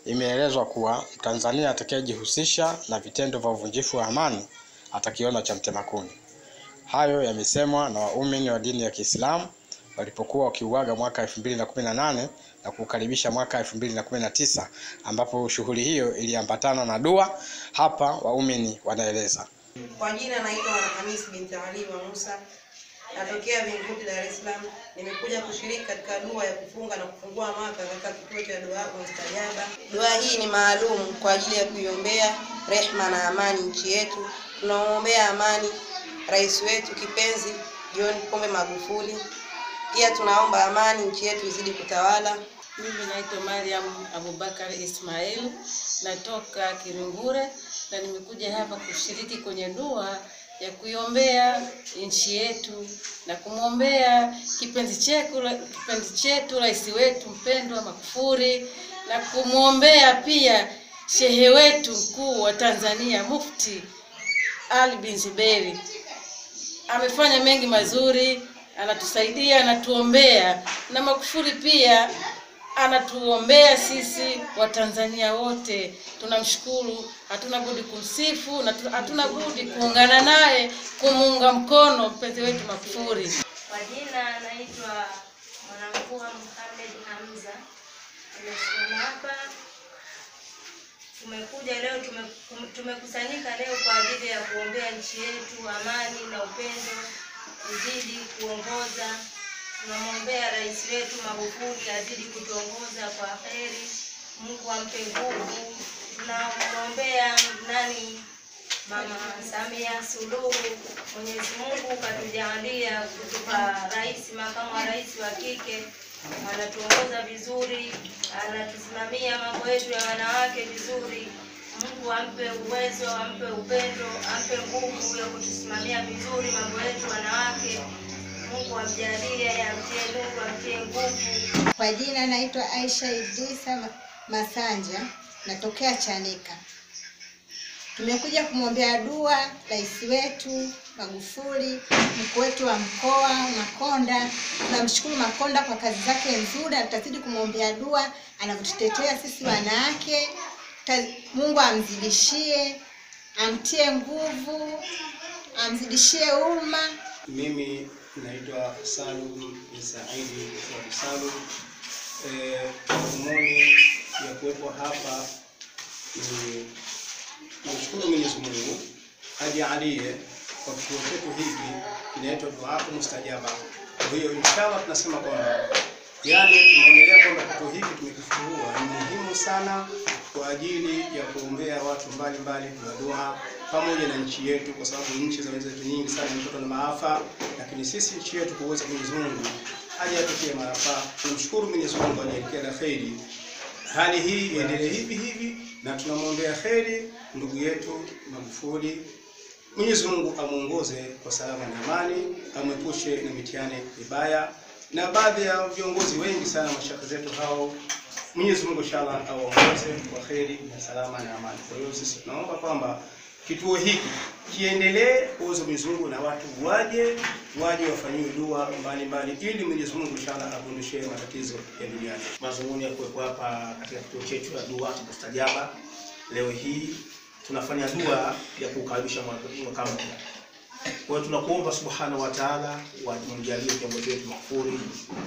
imeelezwa kuwa Mtanzania atakayejihusisha na vitendo vya uvunjifu wa amani atakiona cha mtema kuni. Hayo yamesemwa na waumini wa dini ya Kiislamu walipokuwa wakiuaga mwaka 2018 na kukaribisha mwaka 2019 ambapo shughuli hiyo iliambatana na dua. Hapa waumini wanaeleza. Kwa jina naitwa Hamis binti Ali wa Musa, natokea Vingunguti, Dar es Salaam. Nimekuja kushiriki katika dua ya kufunga na kufungua mwaka katika kituo cha dua Mustajaba. Dua hii ni maalum kwa ajili ya kuiombea rehma na amani nchi yetu. Tunamwombea amani rais wetu kipenzi John Pombe Magufuli. Pia tunaomba amani nchi yetu izidi kutawala. Mimi naitwa Mariam Abubakar Ismail, natoka Kirungure na nimekuja hapa kushiriki kwenye dua ya kuiombea nchi yetu na kumwombea kipenzi chetu kipenzi chetu rais wetu mpendwa Magufuli na kumwombea pia shehe wetu mkuu wa Tanzania Mufti Ali bin Zuberi. Amefanya mengi mazuri, anatusaidia, anatuombea na Magufuli pia anatuombea sisi Watanzania wote. Tunamshukuru, hatuna budi kumsifu na tu- hatuna budi kuungana naye kumuunga mkono mpenzi wetu Magufuli. Kwa jina naitwa Mwanamvua Mohamed Hamza. Nimesimama hapa, tumekuja leo, tume- tumekusanyika leo kwa ajili ya kuombea nchi yetu, amani na upendo uzidi kuongoza. Tunamwombea rais wetu Magufuli azidi kutuongoza kwa heri, Mungu ampe nguvu. Tunamwombea nani Mama Samia Suluhu, Mwenyezi Mungu katujalia kutupa rais, makamu wa rais wa kike, anatuongoza vizuri, anatusimamia mambo yetu ya wanawake vizuri. Mungu ampe uwezo, ampe upendo, ampe nguvu ya kutusimamia vizuri mambo yetu wanawake. Mungu amjalie, amtie nuru, amtie nguvu. Kwa jina naitwa Aisha Idrisa Ma- Masanja, natokea Chanika. Tumekuja kumwombea dua rais wetu Magufuli, mkuu wetu wa mkoa Makonda. Tunamshukuru Makonda kwa kazi zake nzuri, na tutazidi kumwombea dua anavyotutetea sisi wanawake. Ta- Mungu amzidishie, amtie nguvu, amzidishie umma. Mimi naitwa Salum bin Saidi Swali Salum. Eh, Dhumuni ya kuwepo hapa ni kumshukuru Mwenyezi Mungu ajalie kwa kituo chetu hiki kinaitwa Dua Mustajaba. Kwa hiyo inshallah tunasema kwamba yani tumeonelea kwamba kituo hiki tumekifungua ni muhimu sana kwa ajili ya kuombea watu mbalimbali kwa dua pamoja na nchi yetu, kwa sababu nchi za wenzetu nyingi sana zimepatwa na maafa, lakini sisi nchi yetu kwa uwezo wa Mwenyezi Mungu hajatukia maafa. Tunamshukuru Mwenyezi Mungu aliyekia la kheri hali hii iendelee hivi hivi, na tunamwombea kheri ndugu yetu Magufuli. Mwenyezi Mungu amuongoze kwa salama na amani, amwepushe na mitihani mibaya, na baadhi ya viongozi wengi sana mashaka zetu hao, Mwenyezi Mungu inshallah awaongoze kwa kheri na salama na amani. Kwa hiyo sisi tunaomba kwamba kituo hiki kiendelee kuuza Mwenyezi Mungu na watu waje waje wafanyiwe dua mbalimbali ili Mwenyezi Mungu inshallah apundishe matatizo ya duniani. Mazungumzo ya kuwepo hapa katika kituo chetu cha dua cha mustajaba leo hii tunafanya dua ya kukaribisha mwaka mpya. Kwa hiyo tunakuomba subhanahu wa ta'ala wamjalie kiongozi wetu Magufuli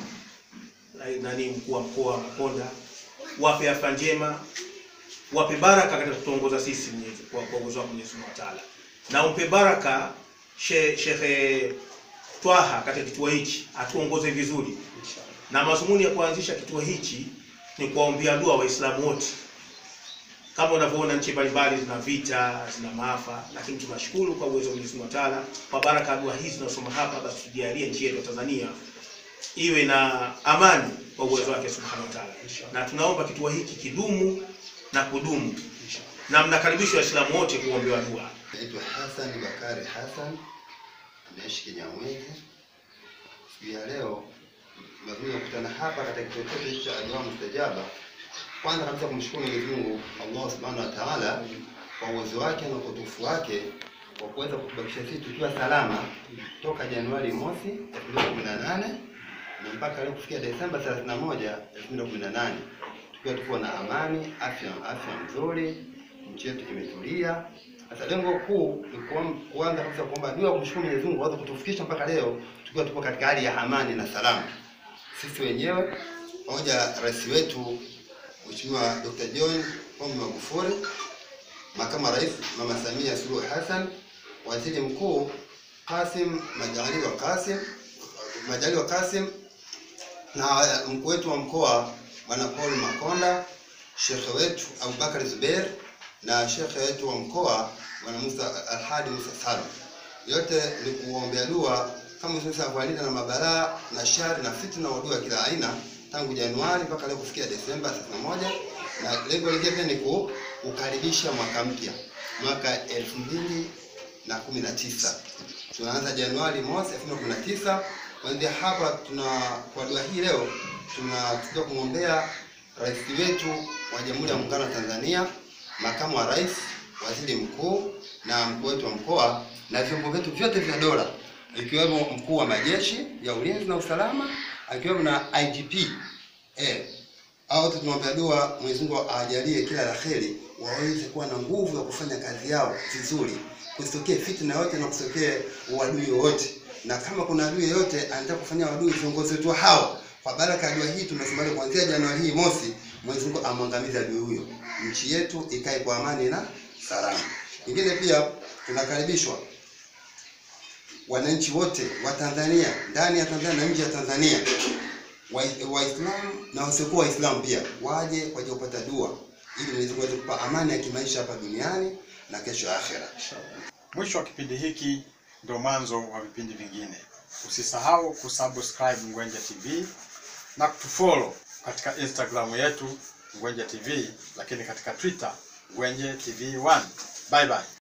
na- nani mkuu wa mkoa wa Makonda, wape afya njema, wape baraka katika kutuongoza sisi Mwenyezi kwa kwa uwezo wa Mwenyezi Mungu wa Ta'ala, na umpe baraka she- Shekhe Twaha katika kituo hichi atuongoze vizuri, na mazumuni ya kuanzisha kituo hichi ni kuwaombea dua Waislamu wote kama unavyoona nchi mbalimbali zina vita, zina maafa, lakini tunashukuru kwa uwezo wa Mwenyezi Mungu wa Ta'ala, kwa baraka ya dua hizi tunasoma hapa, basi tujalie nchi yetu ya Tanzania iwe na amani kwa uwezo wake Subhanahu wa Ta'ala, na tunaomba kituo hiki kidumu na kudumu, na mnakaribishwa Waislamu wote kuombewa dua. Naitwa Hassan Bakari Hassan, naishi Kinyamwezi. Siku ya leo tumekuja kukutana hapa katika kituo chetu cha Dua Mustajaba. Kwanza kabisa kumshukuru Mwenyezi Mungu Allah Subhanahu wa Ta'ala kwa uwezo wake na utukufu wake kwa kuweza kutubakisha sisi tukiwa salama toka Januari mosi 2018 na mpaka leo kufikia Desemba 31 2018 tukiwa tuko na amani, afya afya nzuri, nchi yetu imetulia. Sasa lengo kuu ni kuam- kuanza kabisa kuomba dua kumshukuru Mwenyezi Mungu aweze kutufikisha mpaka leo tukiwa tupo katika hali ya amani na salama, sisi wenyewe pamoja na rais wetu Mheshimiwa Dr. John Pombe Magufuli, makamu wa rais Mama Samia Suluhu Hassan, waziri mkuu Kasim Majaliwa Kasim Majaliwa Kasim na mkuu wetu wa mkoa Bwana Paul Makonda, shekhe wetu Abubakar Zubeir na shekhe wetu wa mkoa Bwana Musa Alhadi Musa Salum. Yote ni kuombea dua kama sasa kualinda na mabalaa na shari na fitna wa dua kila aina tangu Januari mpaka leo kufikia Desemba 31 na lengo lingine pia ni ku- kukaribisha mwaka mpya mwaka elfu mbili na kumi na tisa tunaanza Januari mosi elfu mbili na kumi na tisa kuanzia hapa tuna kwa dua hii leo tunatakiwa kumwombea rais wetu wa Jamhuri ya Muungano wa Tanzania, makamu wa rais, waziri mkuu na mkuu wetu wa mkoa na vyombo vyetu vyote vya dola ikiwemo mkuu wa majeshi ya ulinzi na usalama akiwemo na IGP eh, hao wote tunamwombea dua Mwenyezi Mungu awajalie kila la kheri, waweze kuwa na nguvu ya kufanya kazi yao vizuri, kusitokee fitna yote na kusitokee uadui wowote, na kama kuna adui yoyote anataka kufanya adui viongozi wetu hao, kwa baraka ya dua hii tunasema leo kuanzia Januari hii mosi, Mwenyezi Mungu amwangamize adui huyo, nchi yetu ikae kwa amani na salama. Nyingine pia tunakaribishwa wananchi wote wa Tanzania ndani ya Tanzania na nje ya Tanzania Waislamu wa Waislamu na wasiokuwa Waislamu pia waje kwa ajili ya kupata dua ili Mwenyezi Mungu aweze kupa amani ya kimaisha hapa duniani na kesho ya akhera. Mwisho wa kipindi hiki ndio mwanzo wa vipindi vingine. Usisahau kusubscribe Ngwenje TV na kutufollow katika Instagram yetu Ngwenje TV, lakini katika Twitter Ngwenje TV 1. Bye bye.